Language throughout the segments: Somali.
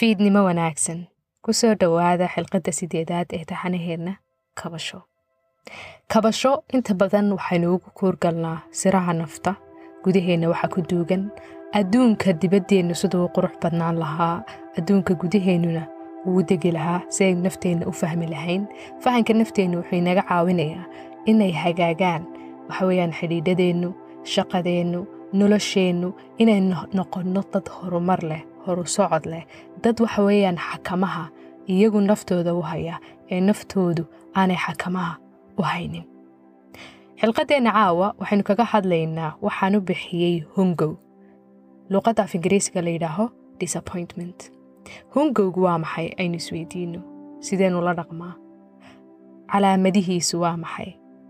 fiidnimo wanaagsan ku soo dhowaada xilqadda sideedaad ee taxanaheenna kabasho kabasho inta badan waxaynu ugu kuurgalnaa siraha nafta gudaheenna waxaa ku duugan adduunka dibaddeennu siduu qurux badnaan lahaa adduunka gudaheennuna wuu degi lahaa si aynu nafteenna u fahmi lahayn fahanka nafteennu wuxuu inaga caawinayaa inay hagaagaan waxa weeyaan xidhiidhadeennu shaqadeennu nolosheennu inaynu noqonno dad horumar leh horu socod leh dad waxa weeyaan xakamaha iyagu naftooda u haya ee naftoodu aanay xakamaha u haynin xilqadeenna caawa waxaynu kaga hadlaynaa waxaan u bixiyey hungow luuqadda af ingiriisiga la yidhaaho disappointment hungowgu waa maxay aynu isweydiino sideenu la dhaqmaa calaamadihiisu waa maxay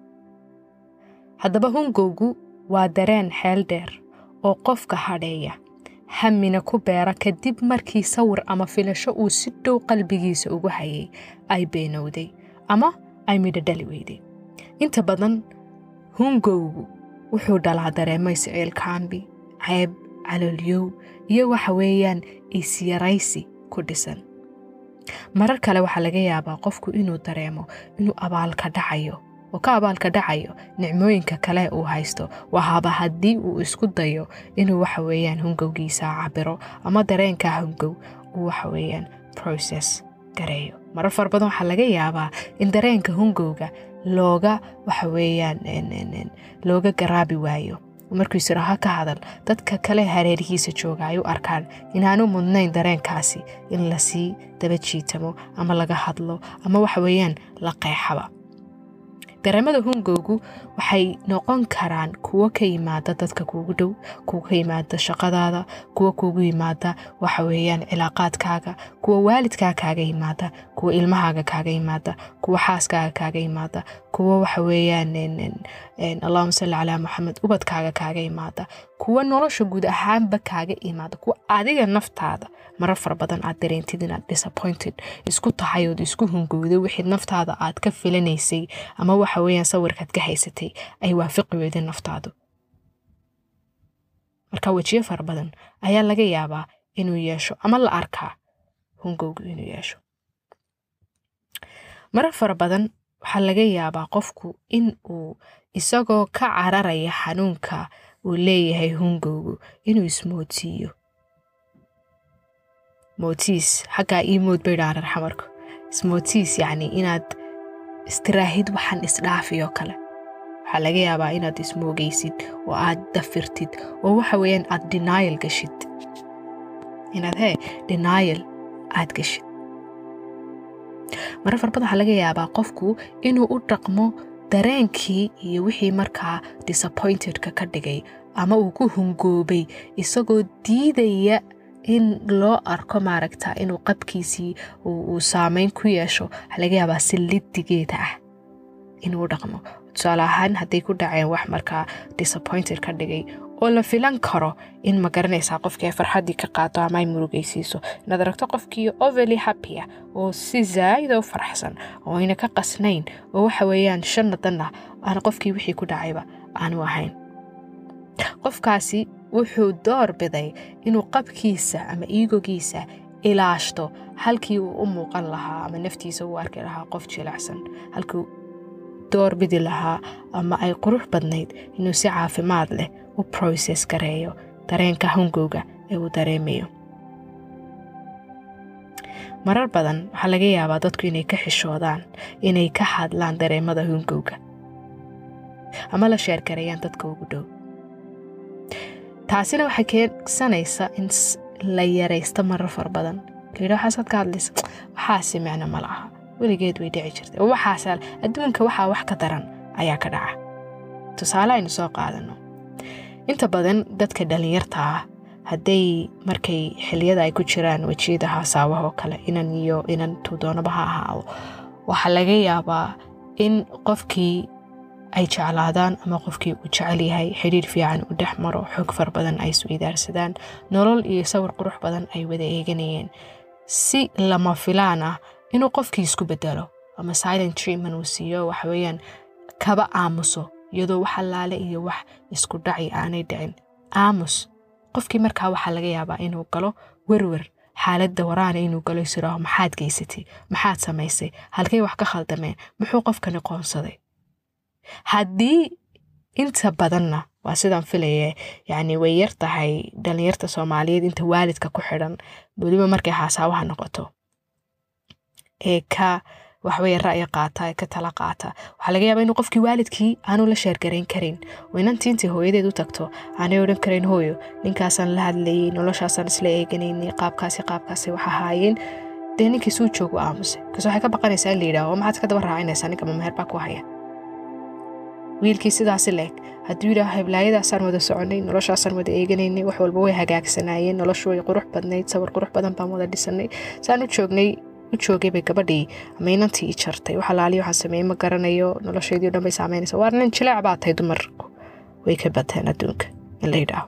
haddaba hungowgu waa dareen xeel dheer oo qofka hadheeya hamina ku beera kadib markii sawir ama filasho uu si dhow qalbigiisa ugu hayay ay beenowday ama ay midhodhali weyday inta badan hungowgu wuxuu dhalaa dareemo isciilkaambi ceeb caloolyow iyo waxa weeyaan isyaraysi ku dhisan marar kale waxaa laga yaabaa qofku inuu dareemo inuu abaalka dhacayo oo ka abaalka dhacayo nicmooyinka kale uu haysto wahaaba haddii uu isku dayo inuu waxa weeyaan hungowgiisa cabiro ama dareenkaa hungow uu waxa weeyaan process gareeyo marar fara badan waxaa laga yaabaa in dareenka hungowga looga waxa weeyaan looga garaabi waayo markuu isiraha ka hadal dadka kale hareerihiisa jooga ay u arkaan inaanu mudnayn dareenkaasi in lasii daba jiitamo ama laga hadlo ama waxa weeyaan la qeexaba dareemada hungowgu waxay noqon karaan kuwo ka yimaada dadka kuugu dhow kuwa ka yimaada shaqadaada kuwa kuugu yimaada waxa weeyaan cilaaqaadkaaga kuwa waalidkaa kaaga yimaada kuwa ilmahaaga kaaga yimaada kuwa xaaskaaga kaaga yimaada kuwa waxa weeyaan allahuma salli calaa maxamed ubadkaaga kaaga yimaada kuwa nolosha guud ahaanba kaaga imaada kuwa adiga naftaada marar fara badan aad dareentid inaad disappointed isku tahay ood isku hungowday wixii naftaada aad ka filanaysay ama waxa weeyaan sawirkaad ka haysatay ay waafiqi weydeen naftaadu marka wejiyo fara badan ayaa laga yaabaa inuu yeesho ama la arkaa hungowgu inuu yeesho marar fara badan waxaa laga yaabaa qofku in uu isagoo ka cararaya xanuunka uu leeyahay hungowgu inuu ismoodsiiyo mootiis xaggaa ii mood bay dhaarar xamarku ismootiis yacni inaad istiraahid waxaan isdhaafiyoo kale waxaa laga yaabaa inaad ismoogaysid oo aad dafirtid oo waxa weeyaan aad denial gashid inaad hee denial aad gashid marar farbad waxaa laga yaabaa qofku inuu u dhaqmo dareenkii iyo wixii markaa disappointedka ka dhigay ama uu ku hungoobay isagoo diidaya in loo arko maaragta inuu qabkiisii uu saameyn ku yeesho waxaa laga yaabaa si lidigeeda ah inuu dhaqmo tusaale ahaan hadday ku dhaceen wax markaa disappointed ka dhigay oo la filan karo in ma garanaysaa qofkii ay farxaddii ka qaato ama ay murugaysiiso inaad aragto qofkii overly happya oo si zaa'ida u faraxsan oo ayna ka qasnayn oo waxa weeyaan shannadanna aan qofkii wixii ku dhacayba aanu ahayn qofkaasi wuxuu door biday inuu qabkiisa ama iigogiisa ilaashto halkii uu u muuqan lahaa ama naftiisa u arki lahaa qof jilacsan halkii door bidi lahaa ama ay qurux badnayd inuu si caafimaad leh u process gareeyo dareenka hungowga ee uu dareemayo marar badan waxaa laga yaabaa dadku inay ka xishoodaan inay ka hadlaan dareemada hungowga ama la sheergareeyaan dadka ugu dhow taasina waxay keensanaysa in la yaraysto marar fara badan layidha waxaasaad ka hadlaysa waxaasi micno ma laha weligeed way dhici jirtay oo waxaas adduunka waxaa wax ka daran ayaa ka dhaca tusaale aynu soo qaadano inta badan dadka dhallinyarta ah hadday markay xiliyada ay ku jiraan wejiyada haasaawahoo kale inan iyo inan tuudoonaba ha ahaado waxaa laga yaabaa in qofkii ay jeclaadaan ama qofkii uu jecel yahay xidhiir fiican u dhex maro xog far badan ay isweydaarsadaan nolol iyo sawir qurux badan ay wada eeganayeen si lama filaan ah inuu qofkii isku bedelo ama silent treatment uu siiyo waxaweyaan kaba aamuso iyadoo wax allaale iyo wax isku dhaci aanay dhicin aamus qofkii markaa waxaa laga yaabaa inuu galo werwer xaaladda waraana inuu galo isiraaho maxaad geysatay maxaad samaysay halkay wax ka khaldameen muxuu qofkani qoonsaday haddii inta badanna waa sidaan filaya yacni way yar tahay dhalinyarta soomaaliyeed inta waalidka ku xidhan weliba markay xaasaawaha noqoto ee ka waxweye ra'yi qaata ee ka tala qaata waxaa laga yaabaa inuu qofkii waalidkii aanu la sheergarayn karin oo inantii intii hooyadeed u tagto aanay odhan karayn hooyo ninkaasaan la hadlayay noloshaasaan isla eeganaynay qaabkaasi qaabkaasi wax ahaayeen dee ninkii suu joogu aamuse kas waxay ka baqanaysaa in la yidhaaho maxaad ka daba raacinaysaa ninka mameher baa ku haya wiilkii sidaasi leeg hadduu yidhaaho heblaayadaasaan wada soconay noloshaasaan wada eeganaynay wax walba way hagaagsanaayeen noloshu way qurux badnayd sawir qurux badan baan wada dhisanay saan u joognay u joogay bay gabadhii ama inantii i jartay wax alaali waxaan sameeyey ma garanayo noloshaydii o dhan bay saameynaysa waar nin jileec baa tahay dumarku way ka bateen adduunka in la yidhaaho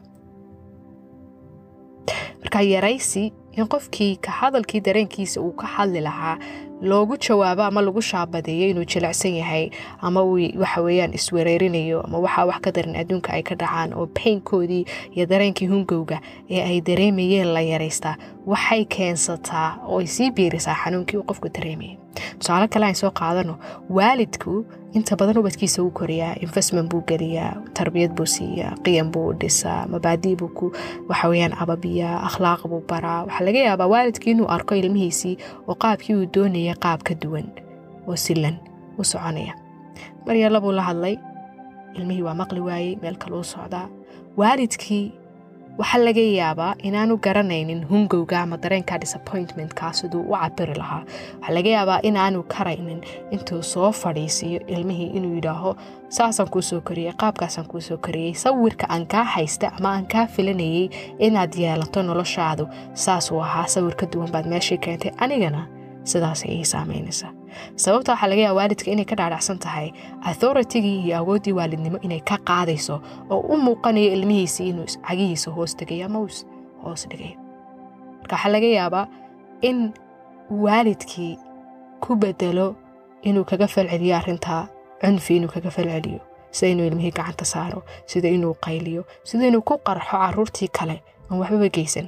marka yaraysi in qofkii ka hadalkii dareenkiisa uu ka hadli lahaa loogu jawaabo ama lagu shaabadeeyo inuu jilecsan yahay ama uu waxa weeyaan iswereerinayo ama waxaa wax ka daran adduunka ay ka dhacaan oo baynkoodii iyo dareenkii hungowga ee ay dareemayeen la yaraystaa waxay keensataa oo ay sii biirisaa xanuunkii uu qofku dareemayay tusaale kale aan soo qaadano waalidku inta badan ubadkiisa uu koriyaa investment buu geliyaa tarbiyad buu siiyaa qiyam buu dhisaa mabaadii buu ku waxaweyaan ababiyaa akhlaaq buu baraa waxaa laga yaabaa waalidkii inuu arko ilmihiisii oo qaabkii uu doonaya qaab ka duwan oo silan u soconaya maryaalla buu la hadlay ilmihii waa maqli waayey meel kale u socdaa waalidkii waxaa laga yaabaa inaanu garanaynin hungowga ama dareenka disappointmentka siduu u cabiri lahaa waxaa laga yaabaa inaanu karaynin intuu soo fadhiisiiyo ilmihii inuu yidhaaho saasaan kuu soo koriyey qaabkaasaan kuu soo koriyey sawirka aan kaa haysta ama aan kaa filanayay inaad yeelato noloshaadu saasuu ahaa sawir ka duwan baad meeshii keentay anigana sidaasay ii saameynaysaa sababta waxaa laga yaaba waalidka inay ka dhaadhacsan tahay authoritigii iyo awooddii waalidnimo inay ka qaadayso oo u muuqanayo ilmihiisii inuu cagihiisa hoos tegayo ama uu hoos dhigayo marka waxaa laga yaabaa in waalidkii ku bedelo inuu kaga falceliyo arrintaa cunfi inuu kaga falceliyo sida inuu ilmihii gacanta saaro sida inuu qayliyo sida inuu ku qarxo caruurtii kale aan waxbaba geysan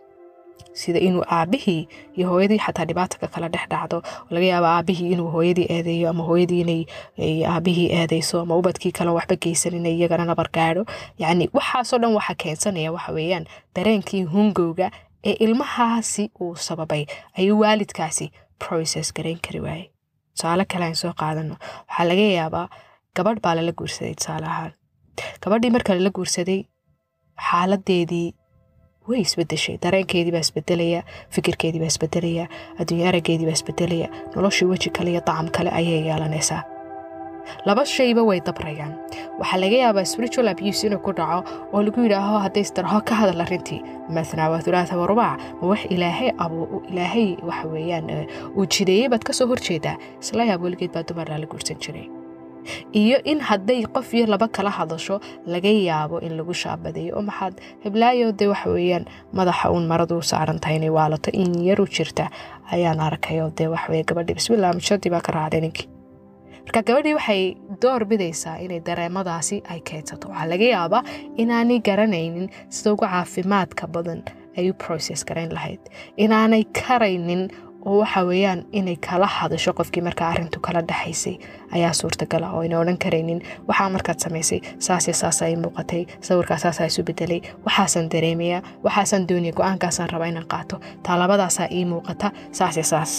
sida inuu aabihii iyo hooyadii xataa dhibaatanka kala dhex dhacdo laga yaaba aabihii inuu hooyadii eedeeyo ama hooyadii inay aabihii eedeyso ama ubadkii kale waxba geysan inay iyagana nabar gaadho yacni waxaasoo dhan waxa keensanaya waxa weeyaan dareenkii hungowga ee ilmahaasi uu sababay ayuu waalidkaasi process garayn kari waayey tusaale kale aan soo qaadano waxaa laga yaabaa gabadh baa lala guursaday tusaale ahaan gabadhii marka lala guursaday xaaladeedii way isbedeshay dareenkeedii baa isbedelaya fikirkeedii baa isbedelaya adduunya araggeedii baa isbedelaya noloshii weji kale iyo dacam kale ayay yeelanaysaa laba shayba way dabrayaan waxaa laga yaabaa spiritual abuse inuu ku dhaco oo lagu yidhaaho hadday isdarho ka hadal arrintii mathnaa waa thulaatha warubaac ma wax ilaahay abu ilaahay waxa weeyaan uu jideeyey baad ka soo horjeedaa isla yaab weligeed baa dumarna la guursan jiray iyo in hadday qof iyo laba kala hadasho laga yaabo in lagu shaabadeeyo oo maxaad heblaayo dee waxa weeyaan madaxa uun maradu saaran tahay inay waalato in yaru jirta ayaan arkayoo dee waxaweye gabadhii bismillah mishadii baa ka raacday ninkii marka gabadhii waxay door bidaysaa inay dareemadaasi ay keedsato waxaa laga yaabaa inaanay garanaynin sida ugu caafimaadka badan ay u process garayn lahayd inaanay karaynin oo waxa weeyaan inay kala hadasho qofkii markaa arrintu kala dhexaysay ayaa suurtagala oo ayna odhan karaynin waxaa markaad samaysay saas iyo saas ay muuqatay sawirkaa saasaa isu bedelay waxaasaan dareemayaa waxaasaan doonaya go-aankaasaan rabaa inaan qaato taalabadaasaa ii muuqata saas iyo saas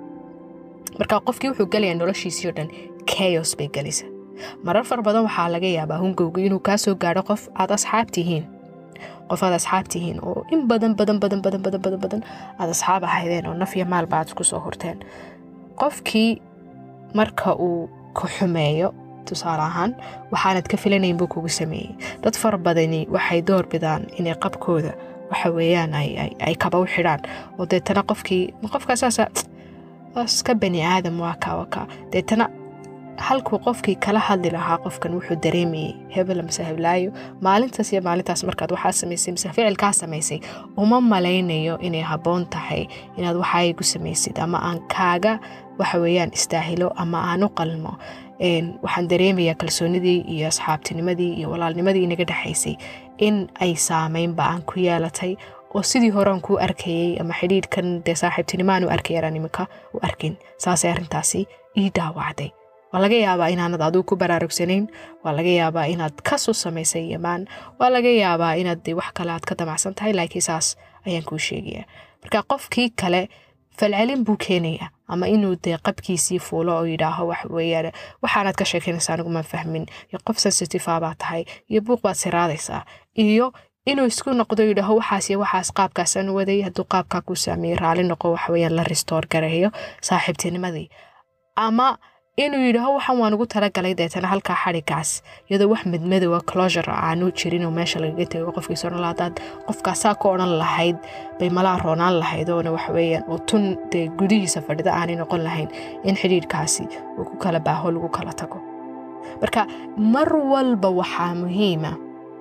marka qofkii wuxuu gelayaa noloshiisii o dhan keyos bay gelaysa marar far badan waxaa laga yaabaa hungowga inuu kaa soo gaadho qof aad asxaab tihiin qof aad asxaab tihiin oo in badan badan badan badan badan badan badan aad asxaab ahaydeen oo naf iyo maalba aad isku soo horteen qofkii marka uu ku xumeeyo tusaale ahaan waxaanad ka filanayn buu kugu sameeyey dad fara badani waxay door bidaan inay qabkooda waxa weeyaan ay kaba u xidhaan oo deetana qofkii qofkaa saasa iska bani aadam waa kaa waa kaa deetana halkuu qofkii kala hadli lahaa qofkan wuxuu dareemayey hebel mase heblaayo maalintaas iyo maalintaas markaad waxaa samaysay mise ficilkaa samaysay uma malaynayo inay habboon tahay inaad waxaa igu samaysid ama aan kaaga waxa weeyaan istaahilo ama aan u qalmo waxaan dareemayaa kalsoonidii iyo asxaabtinimadii iyo walaalnimadii inaga dhexaysay in ay saameynba aan ku yeelatay oo sidii horean kuu arkayey ama xidhiidhkan dee saaxiibtinimaan u arkayaraan iminka u arkin saasay arrintaasi ii dhaawacday waa laga yaabaa inaanad aduu ku baraarugsanayn waa laga yaabaa inaad kasu samaysay yamaan waa laga yaabaa inaad de wax kale aad ka damacsan tahay laakiin saas ayaan kuu sheegaya marka qofkii kale falcelin buu keenaya ama inuu dee qabkiisii fuulo oo yidhaaho waxweyaan waxaanaad ka sheekeynaysa anigumaan fahmin iyo qof sensitive baa tahay iyo buuq baad siraadaysaa iyo inuu isku noqdo yidhaaho waxaas iyo waxaas qaabkaasaan waday hadduu qaabkaa kuu saameeyey raali noqo waxweyaan la restoor gareeyo saaxiibtinimadii ama inuu yidhaaho waxaan waan ugu talagalay deetana halkaa xadhigaas iyadoo wax madmadowa closure aanu jirin oo meesha lagaga tego qofkiisa odhan laha hadaad qofkaasaa ka odhan lahayd bay malaa roonaan lahayd oona waxweeyaan oo tun dee gudihiisa fadhida aanay noqon lahayn in xidhiidhkaasi uu ku kala baaho lagu kala tago marka mar walba waxaa muhiima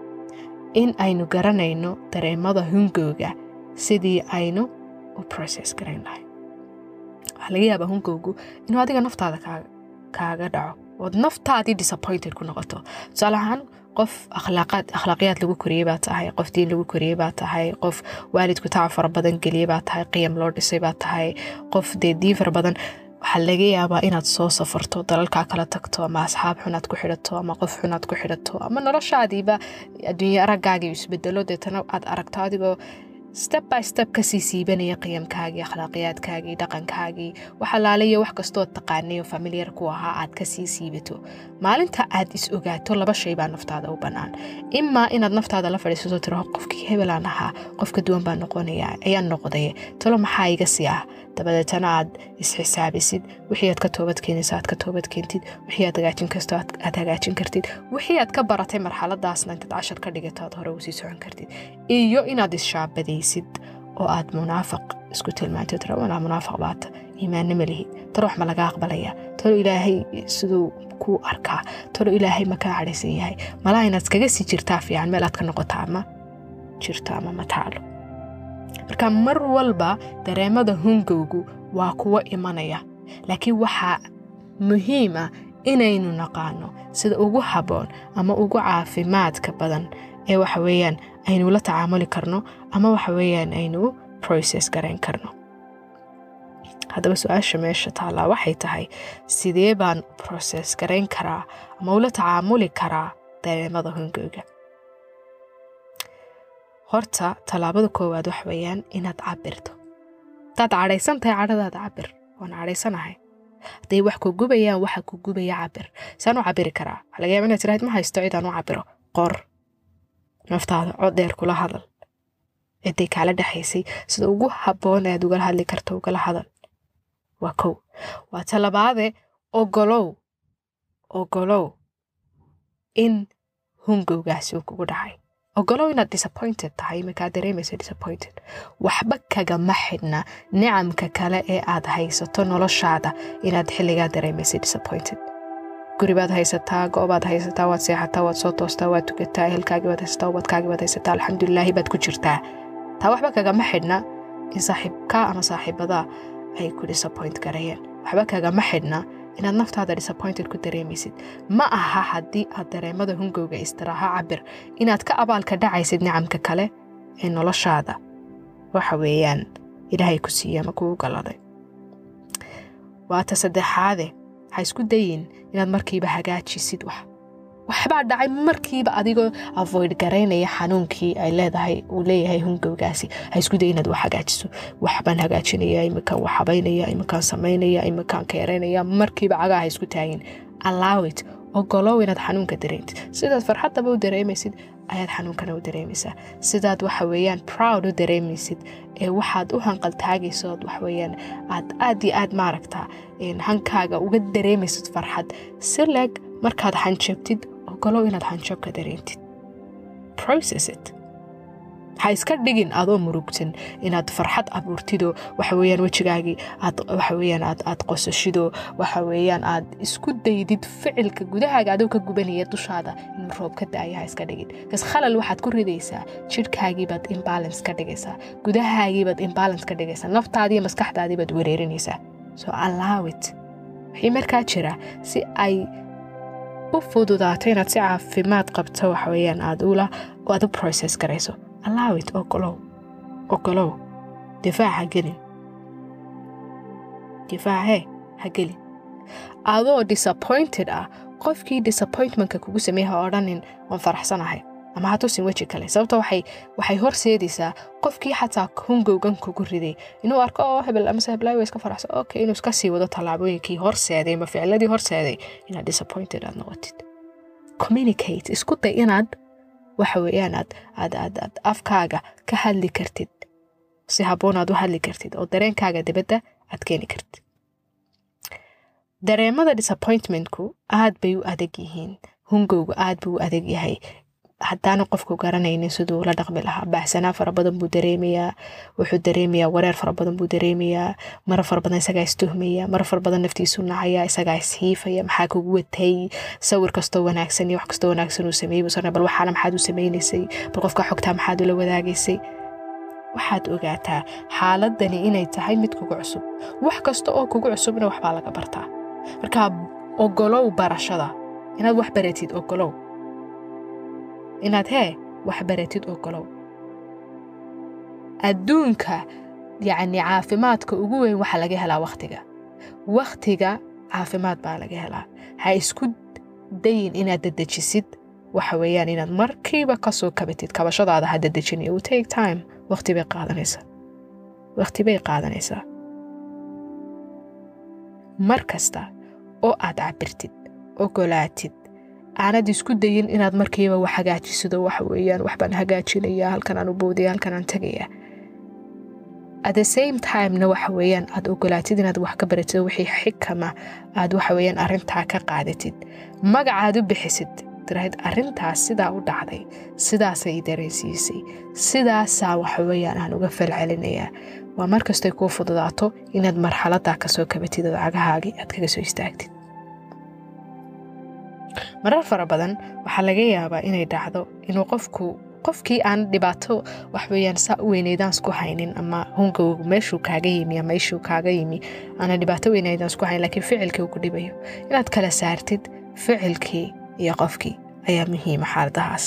in aynu garanayno dareemada hungowga sidii aynu u process garayn lahayn waxaa laga yaabaa hungowgu inuu adiga naftaada kaaga kaaga dhaco ood naftaadii disappointed ku noqoto tusaale ahaan qof akhlaaqiyaad lagu koriyey baa tahay qof diin lagu koriyey baa tahay qof waalidku tacab fara badan geliyey baa tahay qiyam loo dhisay baa tahay qof dee diin fara badan waxaa laga yaabaa inaad soo safarto dalalkaa kala tagto ama asxaab xunaad ku xidhato ama qof xunaad ku xidhato ama noloshaadiiba adduunye araggaagii isbedelo deetana aad aragto adigoo step by step kasii siibanaya qiyamkaagii akhlaaqiyaadkaagii dhaqankaagii wax alaaliyo wax kastoo taqaanay oo familiyar ku ahaa aad kasii siibato maalinta aad is ogaato laba shay baa naftaada u bannaan imaa inaad naftaada la fadhiisato tiraho qofkii hebelaan ahaa qofka duwan baa noqonaya ayaan noqday talo maxaa iga sii ah dabadeetana aad isxisaabisid wixii aad ka toobadkeenaysa aad ka toobadkeentid wixii aad hagaajin kasto aad hagaajin kartid wixii aad ka baratay marxaladaasna intaad cashar ka dhigato aad hore usii socon kartid iyo inaad ishaabadaysid oo aad munaafiq isku tilmaanto tira walaa munaafiq baata iimaanna ma lihid talo wax ma laga aqbalaya talo ilaahay siduu kuu arkaa talo ilaahay ma kaa cadhaysan yahay malaa inaad iskaga sii jirtaa fiican meel aad ka noqota ama jirto ama ma taalo marka mar walba dareemada hungowgu waa kuwo imanaya laakiin waxaa muhiima inaynu naqaano sida ugu habboon ama ugu caafimaadka badan ee waxa weeyaan aynu la tacaamuli karno ama waxa weeyaan aynu process garayn karno haddaba su-aasha meesha taallaa waxay tahay sidee baan process garayn karaa ama ula tacaamuli karaa dareemada hungowga horta tallaabada koowaad wax weeyaan inaad cabirto hadaad cadhaysan tahay cadhadaada cabir waan cadhaysanahay hadday wax ku gubayaan waxa ku gubaya cabir saan u cabiri karaa waxaa laga yaaba inaad tirahayd ma haysto cidaan u cabiro qor naftaada cod dheer kula hadal ciday kaala dhexaysay sida ugu habboon aad ugala hadli karto ugala hadal waa kow waa talabaade ogolow ogolow in hungowgaasi uu kugu dhacay ogolow inaad disappointed tahay iminkaa dareemaysa disappointed waxba kagama xidhna nicamka kale ee aad haysato noloshaada inaad xilligaa dareemaysa disappointed guribaad haysataa go-baad haysataa waad seexataa waad soo toostaa waad tukataa ehelkaagii baad haysataa ubadkaagii baad haysataa alxamdulilaahi baad ku jirtaa taa waxba kagama xidhna in saaxiibkaa ama saaxiibadaa ay ku disappoint garayeen waxba kagama xidhna inaad naftaada disappointed ku dareemaysid ma aha haddii aad dareemada hungowga istiraaha cabir inaad ka abaalka dhacaysid nicamka kale ee noloshaada waxa weeyaan ilaahay ku siiye ama kugu galaday waata saddexaade ha isku dayin inaad markiiba hagaajisid wax waxbaa dhacay markiiba adigoo avoid garaynaya xanuunkii ay leedahay uu leeyahay hungowgaasi ha isku day inaad wax hagaajiso waxbaan hagaajinaya iminkaan wax habaynaya iminkaan samaynaya iminkaan keeraynaya markiiba cagaa ha isku taagin allowit ogolow inaad xanuunka dareentid sidaad farxaddaba u dareemaysid ayaad xanuunkana u dareemaysaa sidaad waxa weeyaan proud u dareemaysid ee waxaad u hanqaltaagayso ood waxweeyaan aad aad iyo aad maaragtaa hankaaga uga dareemaysid farxad si leeg markaad xanjabtid ogolow inaad xanjabka dareentid process it ha iska dhigin adoo murugsan inaad farxad abuurtidoo waxa weeyaan wejigaagii aad waxa weeyaan aad aad qosashidoo waxa weeyaan aad isku daydid ficilka gudahaaga adoo ka gubanaya dushaada inuu roob ka da'aya ha iska dhigin kas khalal waxaad ku ridaysaa jidhkaagiibaad imbalance ka dhigaysaa gudahaagiibaad imbalance ka dhigaysaa naftaadii iyo maskaxdaadiibaad wereerinaysaa so allow it wixii markaa jira si ay u fududaato inaad si caafimaad qabto waxa weeyaan aad ula aad u process garayso allowit ogolow ogolow difaac ha gelin difaacee ha gelin adoo disappointed ah qofkii disappointmentka kugu sameeyey ha odhanin waan faraxsanahay ama ha tusin weji kale sababto waxay waxay horseedaysaa qofkii xataa hungowgan kugu riday inuu arko oo hebel amase heblaay waa iska faraxsan okay inuu iska sii wado tallaabooyinkii horseeday ama ficladii horseeday inaad disappointed aad noqotid communicate isku day inaad waxa weeyaan aad aad aad aad afkaaga ka hadli kartid si habboon aad u hadli kartid oo dareenkaaga dibadda aad keeni kartid dareemada disappointmentku aad bay u adag yihiin hungowga aad buu u adag yahay haddaana qofku garanaynin siduu la dhaqmi lahaa baxsanaa fara badan buu dareemayaa wuxuu dareemayaa wareer fara badan buu dareemayaa mara fara badan isagaa istuhmaya mara fara badan naftiisu nacaya isagaa ishiifaya maxaa kugu watay sawir kastoo wanaagsan iyo wax kastoo wanaagsan uu sameeyey busana bal waxaana maxaad u sameynaysay bal qofka xogtaa maxaad ula wadaagaysay waxaad ogaataa xaaladani inay tahay mid kugu cusub wax kasta oo kugu cusubna waxbaa laga bartaa markaa ogolow barashada inaad wax baratid ogolow inaad hee wax baratid ogolow adduunka yacni caafimaadka ugu weyn waxaa laga helaa wakhtiga wakhtiga caafimaad baa laga helaa ha isku dayin inaad dadejisid waxa weeyaan inaad markiiba kasoo kabatid kabashadaada ha dadejin it will take time wakhti bay qaadanaysaa wakhti bay qaadanaysaa mar kasta oo aad cabirtid ogolaatid aanad isku dayin inaad markiiba wax hagaajisido waxa weeyaan waxbaan hagaajinaya halkan aan u boodaya halkan aan tegaya at the same timena waxa weeyaan aad ogolaatid inaad wax ka baratid wixii xikama aad waxa weeyaan arrintaa ka qaadatid magacaad u bixisid tirahayd arrintaas sidaa u dhacday sidaasay i dareensiisay sidaasaa waxa weeyaan aan uga falcelinayaa waa mar kastay kuu fududaato inaad marxaladaa kasoo kabatid oo cagahaagii aad kaga soo istaagtid marar fara badan waxaa laga yaabaa inay dhacdo inuu qofku qofkii aan dhibaato waxweyaan saa u weyneydaansku haynin ama hungowgu meeshuu kaaga yimi ama ishuu kaaga yimi aana dhibaato weyneydaansku hayn lakiin ficilkii uu ku dhibayo inaad kala saartid ficilkii iyo qofkii ayaa muhiima xaaladahaas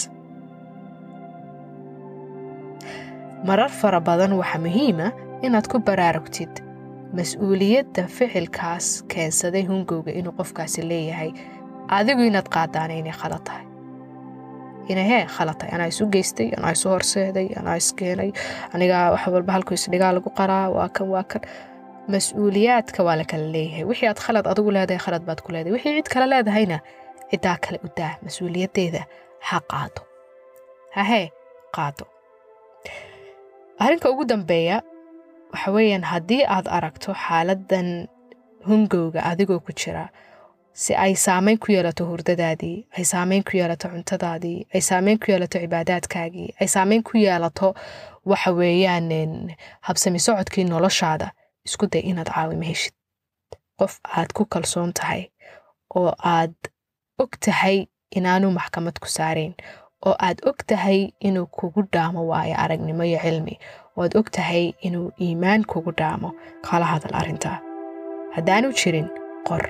marar fara badan waxaa muhiima inaad ku baraarugtid mas-uuliyadda ficilkaas keensaday hungowga inuu qofkaasi leeyahay adigu inaad qaadaana inay khalad tahay inay hee khalad tahay anaa isu geystay anaa isu horseeday anaa iskeenay anigaa wax walba halku isdhigaa lagu qaraa waa kan waa kan mas-uuliyaadka waa la kala leeyahay wixii aad khalad adigu leedahay khalad baad ku leedahay wixii cid kale leedahayna ciddaa kale u daa mas-uuliyaddeeda ha qaado hahee qaado arrinka ugu dambeeya waxa weeyaan haddii aad aragto xaaladan hungowga adigoo ku jira si ay saameyn ku yeelato hurdadaadii ay saameyn ku yeelato cuntadaadii ay saameyn ku yeelato cibaadaadkaagii ay saameyn ku yeelato waxa weeyaan habsami socodkii noloshaada isku day inaad caawimo heshid qof aad ku kalsoon tahay oo aad og tahay inaanu maxkamad ku saarayn oo aad og tahay inuu kugu dhaamo waayo aragnimo iyo cilmi oo aad og tahay inuu iimaan kugu dhaamo kala hadal arrintaa haddaanu jirin qor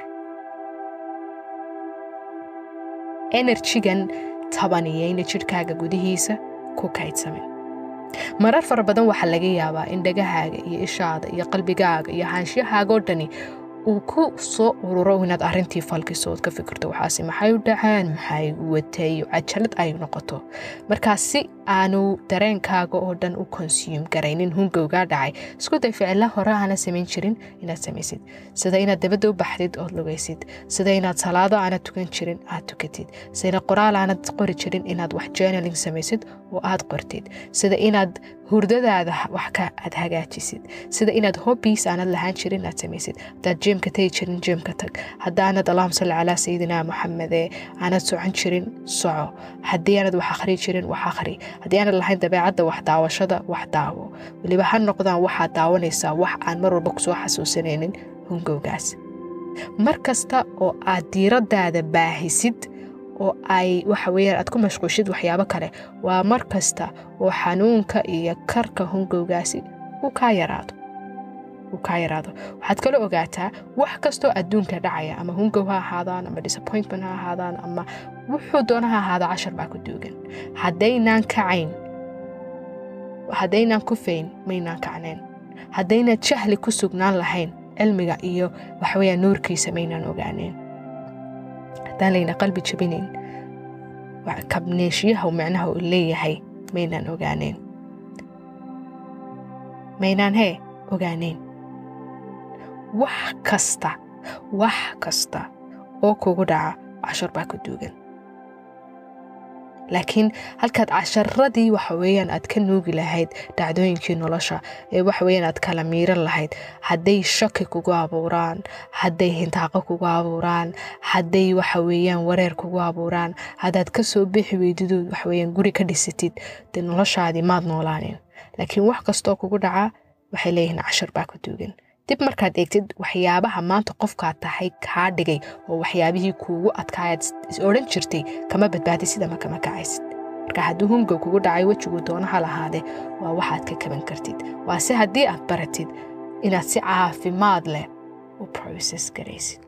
enerjigan tabaniyeyna jidhkaaga gudihiisa ku kaydsamin marar fara badan waxaa laga yaabaa in dhagahaaga iyo ishaada iyo qalbigaaga iyo haanshyahaagoo dhani uu ku soo ururo inaad arrintii falkiso ood ka fikirto waxaase maxay u dhaceen maxay watay cajalad ay noqoto markaa si aanu dareenkaaga oo dhan u konsuum garaynin hungowgaa dhacay isku day ficilla hore aana samayn jirin inaad samaysid sida inaad dabadda u baxdid ood lugaysid sida inaad salaado aanad tukan jirin aad tukatid sida qoraal aanad qori jirin inaad wax journaling samaysid oo aad qortid sida inaad hurdadaada wax ka aad hagaajisid sida inaad hobbies aanad lahaan jirin aad samaysid hadaad jimka tagi jirin jimka tag haddaanad allahuma salli calaa sayidina moxamede aanad socon jirin soco haddii aanad wax akhri jirin wax akhri haddii aanad lahayn dabeecadda wax daawashada wax daawo weliba ha noqdaan waxaad daawanaysaa wax aan mar walba kusoo xasuusanaynin hungowgaas mar kasta oo aad diiradaada baahisid oo ay waxa weeyaan aad ku mashquushid waxyaabo kale waa mar kasta oo xanuunka iyo karka hungowgaasi uu kaa yaraado uu kaa yaraado waxaad kala ogaataa wax kastoo adduunka dhacaya ama hungow ha ahaadaan ama disappointment ha ahaadaan ama wuxuu doona ha ahaada cashar baa ku duugan haddaynaan kacayn haddaynaan ku fayn maynaan kacneen haddaynaan jahli ku sugnaan lahayn cilmiga iyo waxaweyaan nuurkiisa maynaan ogaaneen haddaan layna qalbi jabinayn kabneeshiyaha micnaha uu leeyahay maynaan ogaaneen maynaan hee ogaaneen wax kasta wax kasta oo kugu dhaca cashar baa ku duugan laakiin halkaad casharadii waxa weeyaan aad ka nuugi lahayd dhacdooyinkii nolosha ee waxa weeyaan aad kala miiran lahayd hadday shaki kugu abuuraan hadday hintaaqo kugu abuuraan hadday waxa weeyaan wareer kugu abuuraan haddaad ka soo bixi weydidood waxa weeyaan guri ka dhisatid dee noloshaadii maad noolaaneen laakiin wax kastoo kugu dhacaa waxay leeyihiin cashar baa ku duugan dib markaad eegtid waxyaabaha maanta qofkaad tahay kaa dhigay oo waxyaabihii kuugu adkaayaad odhan jirtay kama badbaadi sidama kama kacaysid marka haddii hunga kugu dhacay wejiguu doono ha lahaadee waa waxaad ka kaban kartid waase haddii aad baratid inaad si caafimaad leh u process garaysid